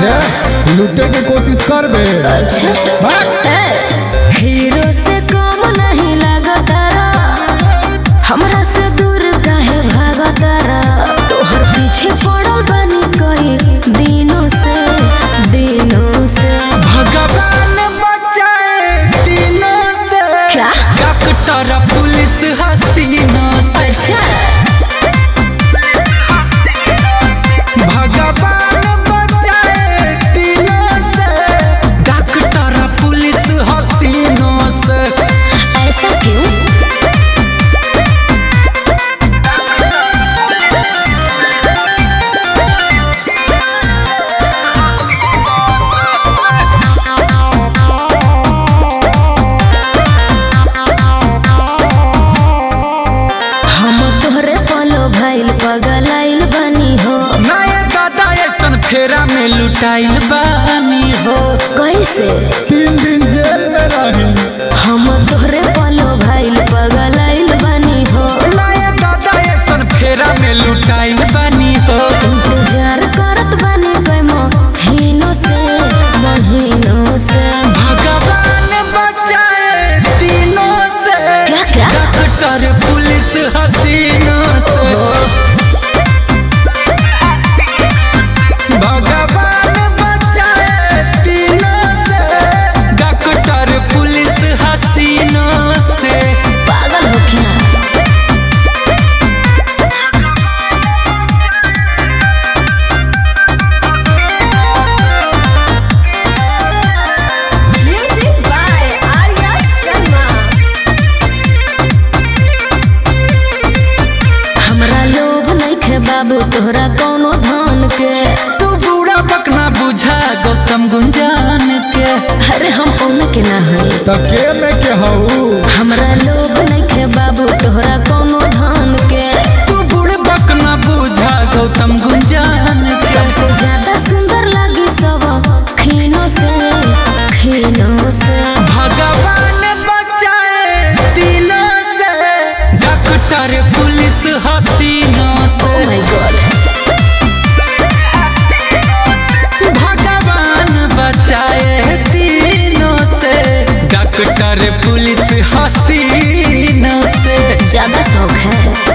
अरे लूटे के कोशिश कर बे अच्छा हीरो से कम नहीं लागतारा हमरा से दूर काहे भागतारा तोहर पीछे पड़ल बानी कई दिनों से दिनों से भगवान बचाए तीनों से क्या? डॉक्टर पुलिस हसीनों से अच्छा भगवान बचाए तीनों से डॉक्टर पुलिस हसीनों से ऐसा क्यों हम तोहरे पलो भाईल पगलाइल बनी हो नए दादा ऐसन फेरा में लुटाइल बानी हो कैसे तीन दिन जेल में रही हम तोहरे पलो भाईल पगलाइल बनी हो नए दादा ऐसन फेरा में लुटाइल बानी हो इंतजार करत बानी कई महीनों से महीनों से भगवान बचाए तीनों से क्या क्या डॉक्टर पुलिस हसीनों से भगवान बचाए तीनों से डॉक्टर पुलिस हसीनों से पागल हो क्या Music by Arya Sharma. हमरा लोभ नइखे बाबू तोहरा कोनो धन के तू बूढ़ा बकना बुझा गौतम गुंजान के अरे हम ओने के ना हई तब के में के हऊ हमरा लोभ नइखे बाबू तोहरा कोनो धन के तू बूढ़ बकना बुझा गौतम गुंजान के सबसे ज्यादा सुंदर लगी सब खीनों से खीनों से भगवान बचाए तीनों से डॉक्टर पुलिस हसीनों ओ से माय गॉड भगवान बचाए तीनों से डॉक्टर पुलिस हसीनों से ज्यादा शौक है